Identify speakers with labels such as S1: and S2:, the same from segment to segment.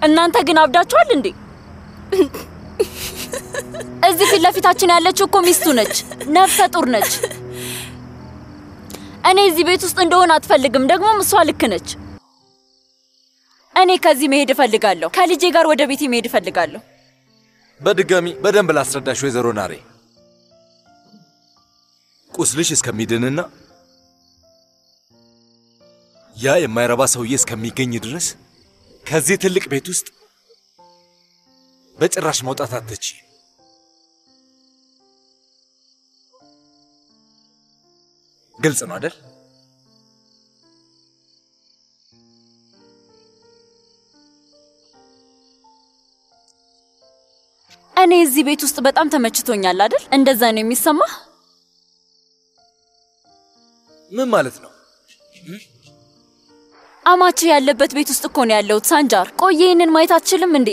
S1: እናንተ ግን አብዳችኋል እንዴ? እዚህ ፊት ለፊታችን ያለችው እኮ ሚስቱ ነች፣ ነፍሰ ጡር ነች። እኔ እዚህ ቤት ውስጥ እንደሆነ አትፈልግም። ደግሞም እሷ ልክ ነች። እኔ ከዚህ መሄድ እፈልጋለሁ። ከልጄ ጋር ወደ ቤቴ መሄድ እፈልጋለሁ።
S2: በድጋሚ በደንብ ላስረዳሽ ወይዘሮ ናሬ፣ ቁስልሽ እስከሚድንና ያ የማይረባ ሰውዬ እስከሚገኝ ድረስ ከዚህ ትልቅ ቤት ውስጥ በጭራሽ መውጣት አትች። ግልጽ ነው አይደል?
S1: እኔ እዚህ ቤት ውስጥ በጣም ተመችቶኛል አይደል? እንደዛ ነው የሚሰማህ?
S2: ምን ማለት ነው?
S1: አማች ያለበት ቤት ውስጥ እኮ ነው ያለሁት። ሳንጃር፣ ቆይ ይህንን ማየት አትችልም እንዴ?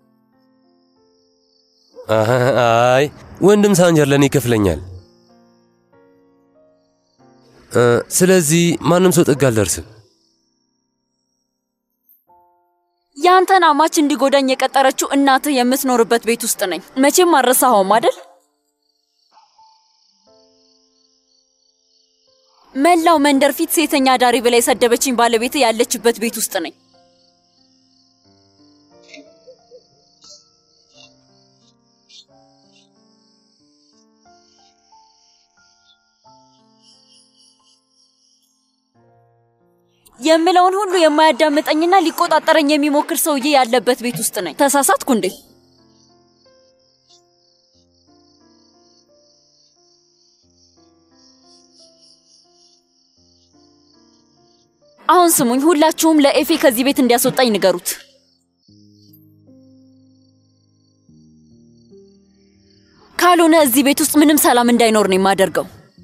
S3: አይ ወንድም ሳንጀር ለእኔ ይከፍለኛል። እ፣ ስለዚህ ማንም ሰው ጥግ አልደርስም።
S1: ያንተን አማች እንዲጎዳኝ የቀጠረችው እናትህ የምትኖርበት ቤት ውስጥ ነኝ። መቼም አልረሳኸውም አይደል? መላው መንደር ፊት ሴተኛ አዳሪ ብላ የሰደበችኝ ባለቤት ያለችበት ቤት ውስጥ ነኝ። የምለውን ሁሉ የማያዳምጠኝና ሊቆጣጠረኝ የሚሞክር ሰውዬ ያለበት ቤት ውስጥ ነኝ። ተሳሳትኩ እንዴ? አሁን ስሙኝ፣ ሁላችሁም ለኤፌ ከዚህ ቤት እንዲያስወጣኝ ንገሩት። ካልሆነ እዚህ ቤት ውስጥ ምንም ሰላም እንዳይኖር ነው የማደርገው።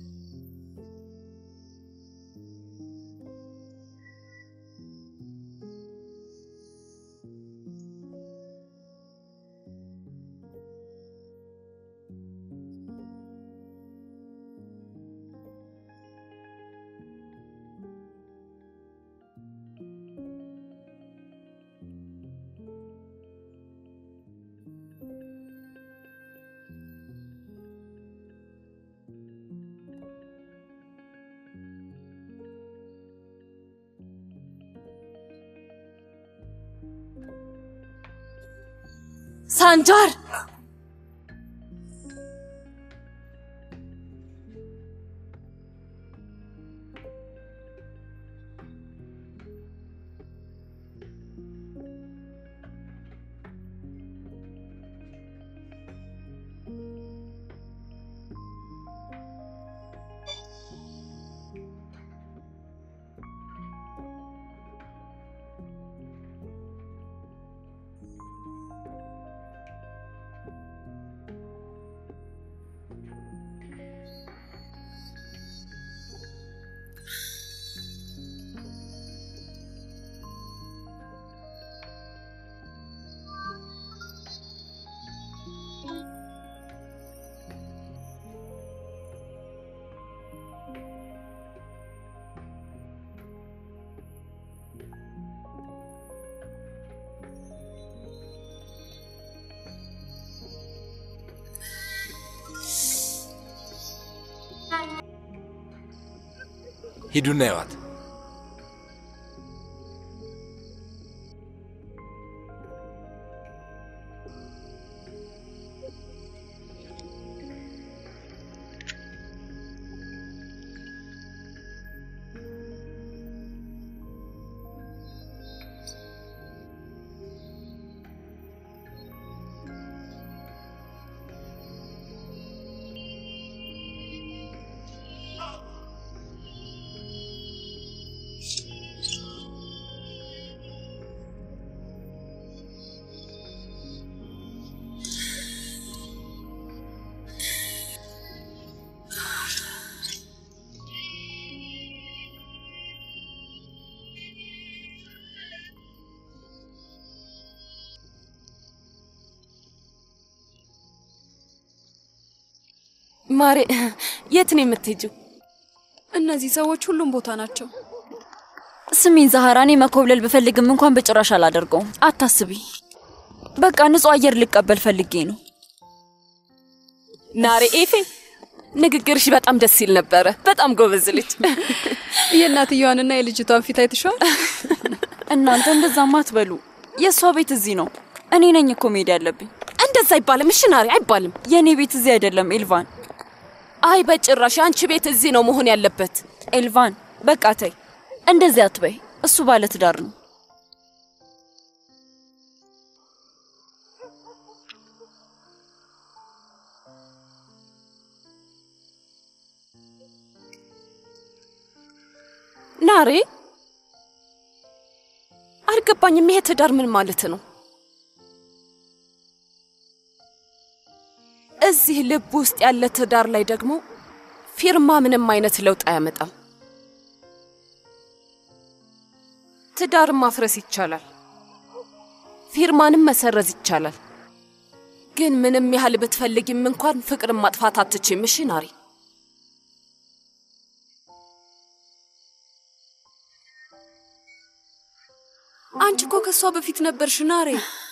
S1: ሳንጃር
S2: ሂዱና ይዋት።
S4: ማሬ የት ነው የምትሄጂው?
S5: እነዚህ ሰዎች ሁሉም ቦታ ናቸው።
S1: ስሚኝ ዛሃራ፣ እኔ መኮብለል ብፈልግም እንኳን በጭራሽ አላደርገውም። አታስቢ። በቃ ንጹህ አየር ልቀበል ፈልጌ ነው።
S4: ናሬ ኤፌ ንግግርሽ በጣም ደስ ይል ነበረ። በጣም ጎበዝ ልጅ።
S5: የእናትየዋንና የልጅቷን ፊት አይተሽዋል?
S1: እናንተ እንደዛማ አትበሉ። የእሷ ቤት እዚህ ነው። እኔ ነኝ እኮ መሄድ ያለብኝ።
S4: እንደዛ አይባልም። እሺ ናሬ፣ አይባልም።
S1: የእኔ ቤት እዚህ አይደለም ኤልቫን።
S4: አይ በጭራሽ፣ የአንቺ ቤት እዚህ ነው መሆን ያለበት።
S1: ኤልቫን በቃ ተይ፣ እንደዚህ አትበይ። እሱ ባለ ትዳር ነው።
S4: ናሬ አልገባኝም። ይሄ ትዳር ምን ማለት ነው? እዚህ ልብ ውስጥ ያለ ትዳር ላይ ደግሞ ፊርማ ምንም አይነት ለውጥ አያመጣም። ትዳርን ማፍረስ ይቻላል፣ ፊርማንም መሰረዝ ይቻላል። ግን ምንም ያህል ብትፈልጊም እንኳን ፍቅርን ማጥፋት አትችይም። እሺ ናሬ?
S5: አንቺ እኮ ከእሷ በፊት ነበርሽ ናሬ።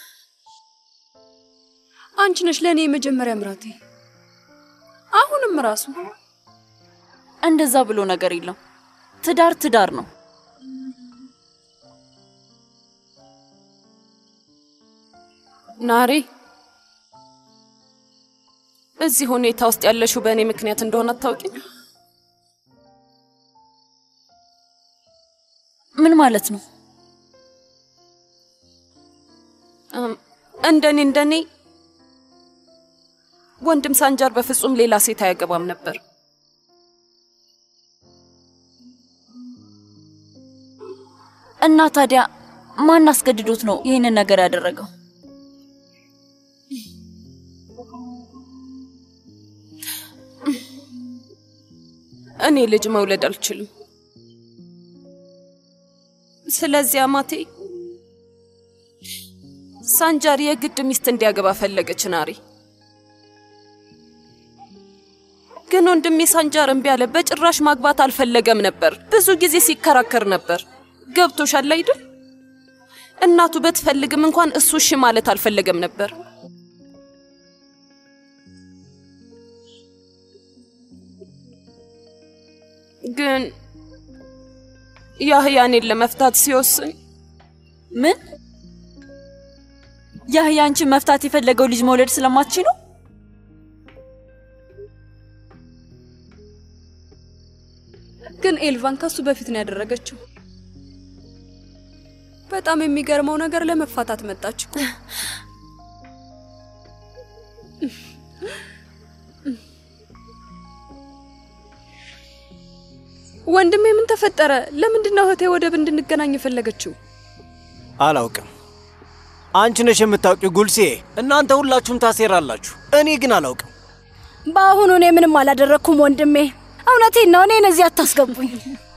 S5: አንቺ ነሽ ለእኔ የመጀመሪያ ምራቴ። አሁንም ራሱ
S1: እንደዛ ብሎ ነገር የለም። ትዳር ትዳር ነው።
S4: ናሬ እዚህ ሁኔታ ውስጥ ያለሽው በእኔ ምክንያት እንደሆነ አታውቂም?
S1: ምን ማለት ነው?
S4: እም፣ እንደኔ እንደኔ ወንድም ሳንጃር በፍጹም ሌላ ሴት አያገባም ነበር።
S1: እና ታዲያ ማን አስገድዶት ነው ይህንን ነገር ያደረገው?
S4: እኔ ልጅ መውለድ አልችልም። ስለዚህ አማቴ ሳንጃር የግድ ሚስት እንዲያገባ ፈለገች ናሬ። ግን ወንድሜ ሳንጃር እምቢ አለ። በጭራሽ ማግባት አልፈለገም ነበር። ብዙ ጊዜ ሲከራከር ነበር። ገብቶሻል አይደል? እናቱ በትፈልግም እንኳን እሱ እሺ ማለት አልፈለገም ነበር። ግን ያህያ እኔን ለመፍታት ሲወስን
S1: ምን ያህያ አንቺን መፍታት የፈለገው ልጅ መውለድ ስለማትች ነው?
S5: ግን ኤልቫን ከሱ በፊት ነው ያደረገችው። በጣም የሚገርመው ነገር ለመፋታት መጣች እኮ። ወንድሜ ምን ተፈጠረ? ለምንድን ነው እህቴ ወደብ እንድንገናኝ የፈለገችው?
S6: አላውቅም። አንቺ ነሽ የምታውቂው ጉልሴ። እናንተ ሁላችሁም ታሴራላችሁ፣ እኔ ግን አላውቅም።
S7: በአሁኑ እኔ ምንም አላደረግኩም ወንድሜ። እውነቴን ነው። እኔን እዚህ አታስገቡኝ።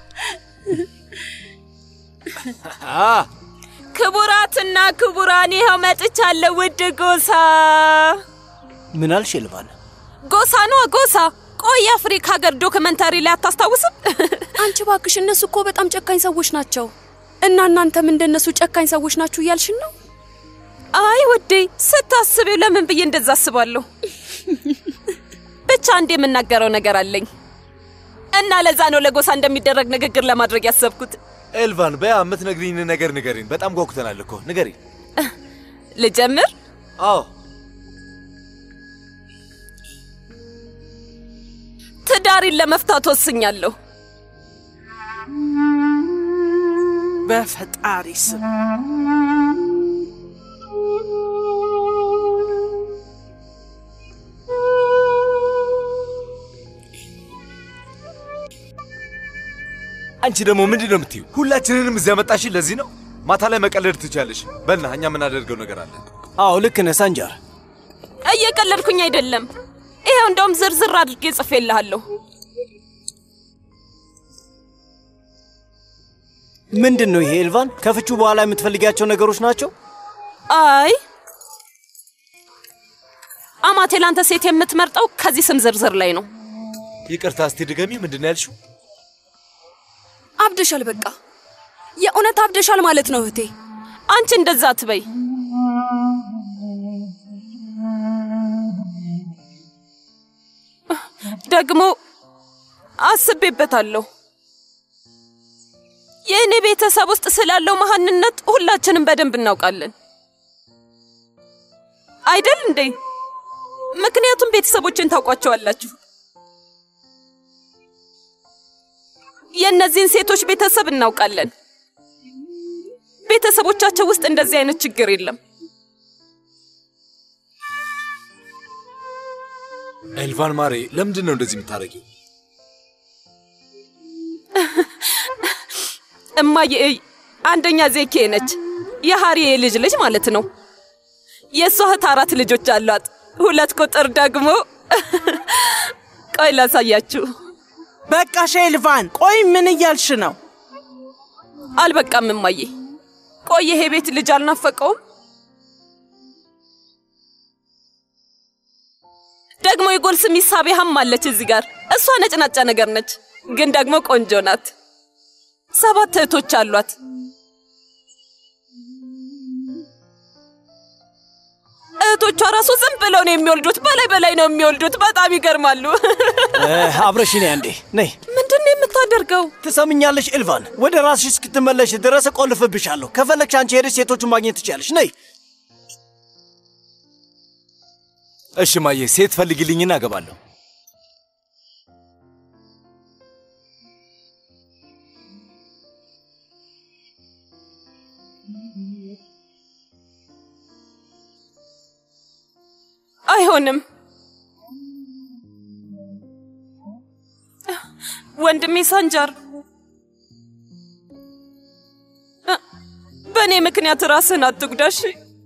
S6: አ
S4: ክቡራትና ክቡራን ይኸው መጥቻለሁ። ውድ ጎሳ
S6: ምን አልሽ ኤልቫን?
S4: ጎሳ ነዋ ጎሳ። ቆይ የአፍሪካ ሀገር ዶክመንታሪ ላይ አታስታውስም?
S5: አንቺ ባክሽ፣ እነሱ እኮ በጣም ጨካኝ ሰዎች ናቸው። እና እናንተም እንደነሱ ጨካኝ ሰዎች ናችሁ እያልሽን ነው?
S4: አይ ውዴ፣ ስታስቢው ለምን ብዬ እንደዛ አስባለሁ? ብቻ አንድ የምናገረው ነገር አለኝ እና ለዛ ነው ለጎሳ እንደሚደረግ ንግግር ለማድረግ ያሰብኩት።
S2: ኤልቫን በያ የምትነግሪኝ ነገር ንገሪን። በጣም ጓጉተናል እኮ ንገሪን።
S4: ልጀምር?
S2: አዎ
S4: ትዳሪን ለመፍታት ወስኛለሁ።
S8: በፈጣሪ ስም
S2: አንቺ ደግሞ ምንድን ነው የምትይው? ሁላችንንም እዚያ መጣሽን ለዚህ ነው? ማታ ላይ መቀለድ ትቻለሽ። በልና እኛ የምናደርገው ነገር አለ።
S6: አዎ ልክ ነህ ሳንጃር።
S4: እየቀለድኩኝ አይደለም። ይኸው እንደውም ዝርዝር አድርጌ ጽፌልሃለሁ።
S6: ምንድን ነው ይሄ ኤልቫን? ከፍቹ በኋላ የምትፈልጊያቸው ነገሮች ናቸው?
S4: አይ አማቴ፣ ላንተ ሴት የምትመርጠው ከዚህ ስም ዝርዝር ላይ ነው።
S2: ይቅርታ፣ እስቲ ድገሚ። ምንድን ነው ያልሽው?
S5: አብደሻል። በቃ የእውነት አብደሻል ማለት ነው እህቴ።
S4: አንቺ እንደዛ አትበይ። ደግሞ አስቤበታለሁ። የእኔ ቤተሰብ ውስጥ ስላለው መሀንነት ሁላችንም በደንብ እናውቃለን አይደል እንዴ? ምክንያቱም ቤተሰቦችን ታውቋቸዋላችሁ። የእነዚህን ሴቶች ቤተሰብ እናውቃለን። ቤተሰቦቻቸው ውስጥ እንደዚህ አይነት ችግር የለም።
S2: ኤልቫን ማሬ፣ ለምንድን ነው እንደዚህ የምታደርጊው?
S4: እማዬ እይ፣ አንደኛ ዜኬ ነች፣ የሃሪ ልጅ ልጅ ማለት ነው። የእሷ እህት አራት ልጆች አሏት። ሁለት ቁጥር ደግሞ ቆይ ላሳያችሁ።
S8: በቃ ሼልቫን፣ ቆይ ምን እያልሽ ነው?
S4: አልበቃም እማዬ። ቆይ ይሄ ቤት ልጅ አልናፈቀውም? ደግሞ የጎልስ ሚሳቤሃም አለች እዚህ ጋር። እሷ ነጭናጫ ነገር ነች፣ ግን ደግሞ ቆንጆ ናት። ሰባት እህቶች አሏት። እህቶቿ ራሱ ዝም ብለው ነው የሚወልዱት፣ በላይ በላይ ነው የሚወልዱት። በጣም ይገርማሉ።
S6: አብረሽኔ አንዴ ነይ።
S4: ምንድን ነው የምታደርገው?
S6: ትሰምኛለሽ ኤልቫን? ወደ ራስሽ እስክትመለሽ ድረስ እቆልፍብሻለሁ። ከፈለግሽ አንቺ ሄደሽ ሴቶቹን ማግኘት ትችያለሽ። ነይ።
S2: እሺ ማዬ፣ ሴት ፈልጊልኝና እገባለሁ።
S4: አይሆንም። ወንድሜ ሳንጃር፣ በእኔ ምክንያት ራስህን አትጉዳሽ።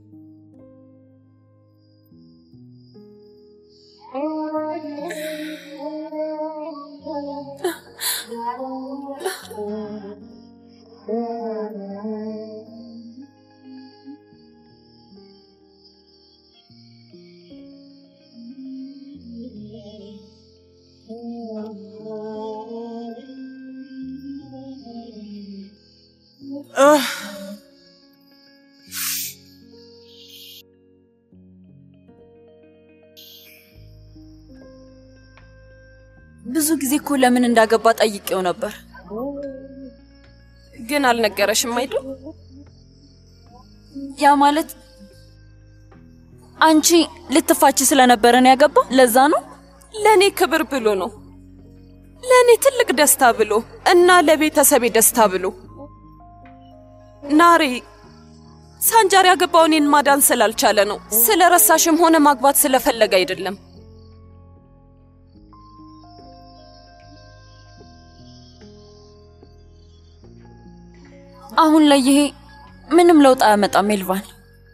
S1: ብዙ ጊዜ እኮ ለምን እንዳገባ ጠይቄው ነበር።
S4: ግን አልነገረሽም አይደል?
S1: ያ ማለት አንቺ ልትፋች ስለነበረ ነው ያገባው። ለዛ ነው
S4: ለእኔ ክብር ብሎ ነው፣ ለእኔ ትልቅ ደስታ ብሎ እና ለቤተሰቤ ደስታ ብሎ። ናሬ ሳንጃር ያገባው እኔን ማዳን ስላልቻለ ነው። ስለ ረሳሽም ሆነ ማግባት ስለፈለገ አይደለም።
S1: አሁን ላይ ይሄ ምንም ለውጥ አያመጣም ኤልቫን።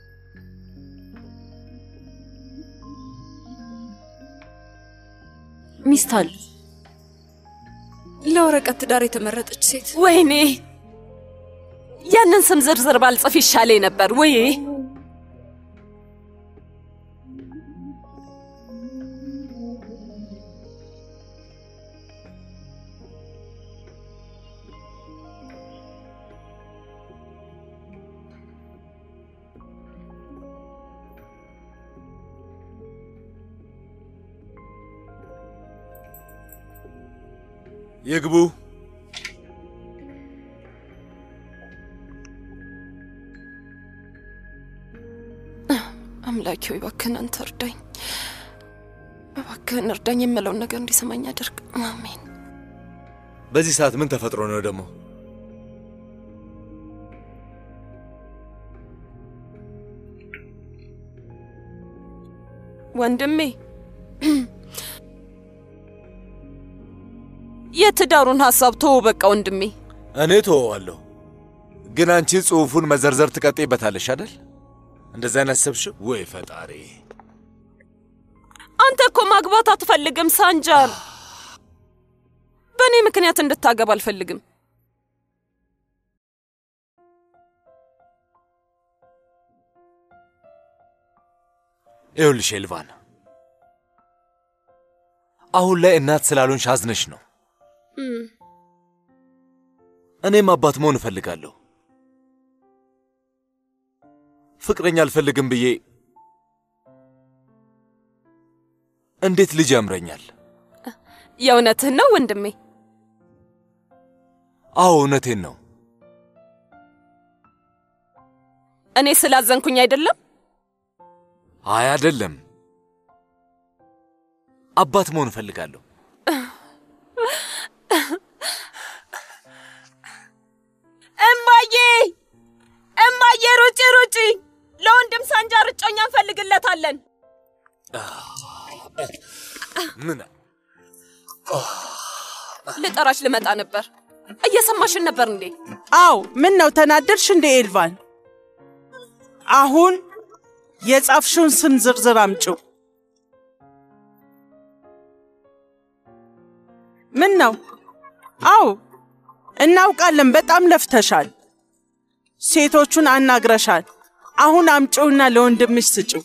S1: ሚስት አለ።
S5: ለወረቀት ትዳር የተመረጠች ሴት
S4: ወይኔ ያንን ስም ዝርዝር ባልጽፍ ይሻለኝ ነበር። ወይ
S2: ይግቡ።
S4: አምላኬ ሆይ እባክህን አንተ እርዳኝ፣ እባክህን እርዳኝ። የምለውን ነገር እንዲሰማኝ አድርግ። አሜን።
S2: በዚህ ሰዓት ምን ተፈጥሮ ነው ደግሞ?
S4: ወንድሜ የትዳሩን ሀሳብ ተወው በቃ ወንድሜ።
S2: እኔ ተወዋለሁ፣ ግን አንቺ ጽሑፉን መዘርዘር ትቀጤበታለሽ አይደል? እንደዚህ አይነት ሰብሽ ወይ ፈጣሪ!
S4: አንተ እኮ ማግባት አትፈልግም ሳንጃር። በእኔ ምክንያት እንድታገባ አልፈልግም።
S2: ይኸውልሽ ኤልቫን፣ አሁን ላይ እናት ስላልሆንሽ አዝነሽ ነው። እኔም አባት መሆን እፈልጋለሁ። ፍቅረኛ አልፈልግም ብዬ እንዴት ልጅ ያምረኛል?
S4: የእውነትህን ነው ወንድሜ?
S2: አዎ እውነቴን ነው።
S4: እኔ ስላዘንኩኝ አይደለም።
S2: አይ አይደለም፣ አባት መሆን እፈልጋለሁ።
S4: እማዬ እማዬ፣ ሩጪ ሩጪ! ለወንድም ሳንጃር እጮኛ እንፈልግለታለን።
S2: ምን
S4: ልጠራሽ ልመጣ ነበር። እየሰማሽን ነበር እንዴ?
S8: አዎ ምን ነው ተናደድሽ እንደ ኤልቫን? አሁን የጻፍሽውን ስም ዝርዝር አምጪው። ምን ነው? አዎ እናውቃለን፣ በጣም ለፍተሻል። ሴቶቹን አናግረሻል። አሁን አምጪውና ለወንድምሽ ስጪው።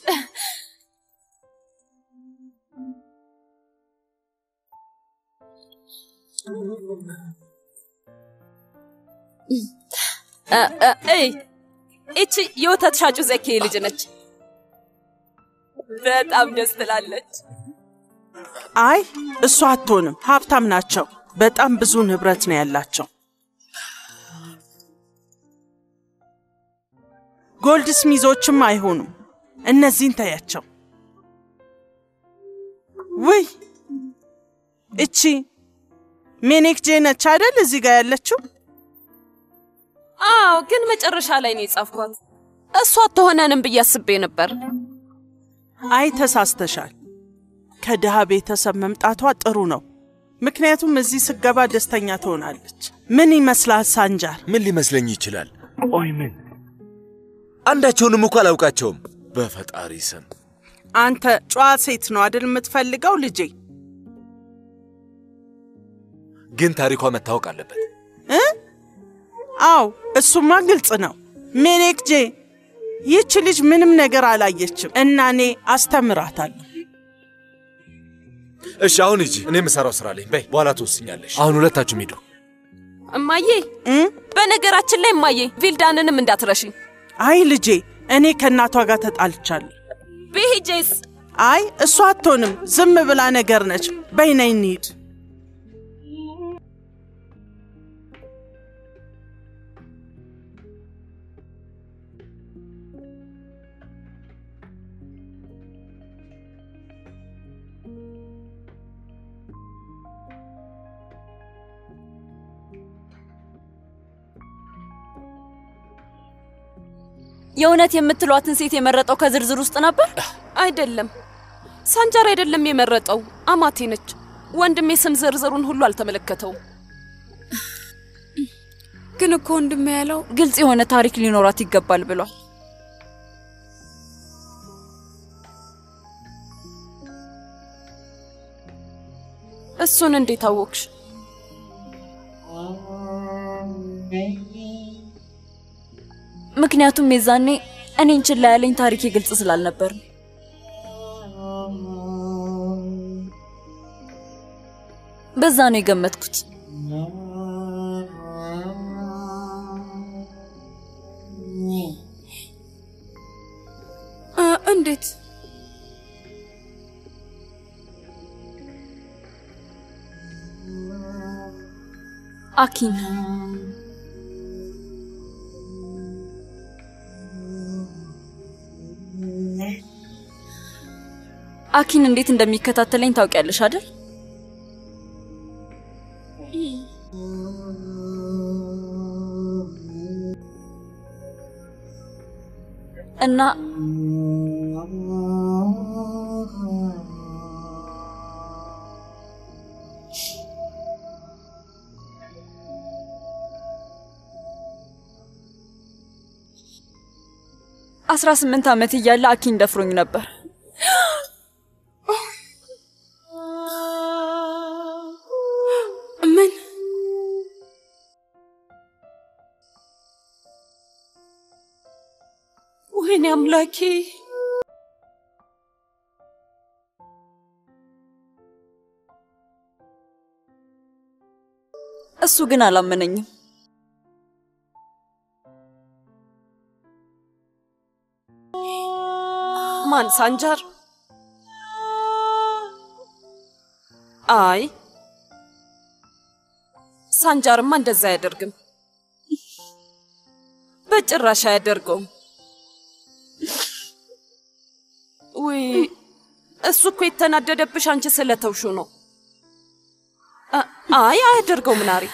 S4: እይ ይቺ የወተት ሻጩ ዘኬ ልጅ ነች። በጣም ደስ ትላለች።
S8: አይ እሱ አትሆንም፣ ሀብታም ናቸው። በጣም ብዙ ንብረት ነው ያላቸው። ጎልድ ስሚዞችም አይሆኑም። እነዚህን ታያቸው። ውይ እቺ ሜኔክ ጄ ነች አይደል? እዚህ ጋር ያለችው
S4: አዎ፣ ግን መጨረሻ ላይ ነው የጻፍኳት። እሷ አትሆነንም ብዬ አስቤ ነበር።
S8: አይ ተሳስተሻል። ከድሃ ቤተሰብ መምጣቷ ጥሩ ነው፣ ምክንያቱም እዚህ ስገባ ደስተኛ ትሆናለች። ምን ይመስላል ሳንጃር?
S2: ምን ሊመስለኝ ይችላል? ቆይ ምን? አንዳቸውንም እኮ አላውቃቸውም። በፈጣሪ ስም
S8: አንተ ጨዋ ሴት ነው አይደል የምትፈልገው ልጄ?
S2: ግን ታሪኳ መታወቅ አለበት።
S8: እ? አዎ እሱማ ግልጽ ነው። ሜኔክ ጄ ይህች ልጅ ምንም ነገር አላየችም እና እኔ አስተምራታለሁ።
S2: እሺ አሁን ሂጂ፣ እኔ የምሰራው ስራ አለኝ። በይ በኋላ ትወስኛለሽ። አሁን ሁለታችሁም ሂዱ።
S4: እማዬ፣ በነገራችን ላይ እማዬ ቪልዳንንም እንዳትረሺ።
S8: አይ ልጄ እኔ ከእናቷ ጋር ተጣልቻለሁ።
S4: ብሄጄስ?
S8: አይ እሷ አትሆንም፣ ዝም ብላ ነገር ነች። በይ ነይ እንሂድ።
S1: የእውነት የምትሏትን ሴት የመረጠው ከዝርዝር ውስጥ ነበር?
S4: አይደለም፣ ሳንጃር አይደለም የመረጠው፣ አማቴ ነች። ወንድሜ ስም ዝርዝሩን ሁሉ አልተመለከተውም።
S5: ግን እኮ ወንድሜ ያለው
S1: ግልጽ የሆነ ታሪክ ሊኖራት ይገባል ብሏል።
S4: እሱን እንዴት አወቅሽ?
S1: ምክንያቱም የዛኔ እኔን ችላ ያለኝ ታሪኬ ግልጽ ስላልነበር ነው። በዛ ነው የገመትኩት።
S5: እ፣ እንዴት
S1: አኪን አኪን እንዴት እንደሚከታተለኝ ታውቂያለሽ አይደል? እና አስራ ስምንት ዓመት እያለ አኪን ደፍሮኝ ነበር።
S5: ምን
S4: ወይኔ አምላኬ!
S1: እሱ ግን አላመነኝም።
S4: ማን ሳንጃር? አይ ሳንጃርማ እንደዛ አያደርግም። በጭራሽ አያደርገውም። ውይ እሱ እኮ የተናደደብሽ አንቺ ስለተውሹ ነው። አ- አይ አያደርገውም ናሪ።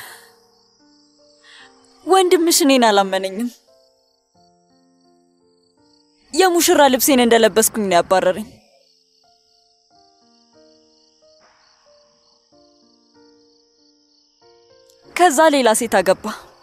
S1: ወንድምሽ እኔን አላመነኝም። የሙሽራ ልብሴን እንደለበስኩኝ ነው ያባረረኝ። ከዛ ሌላ ሴት አገባ።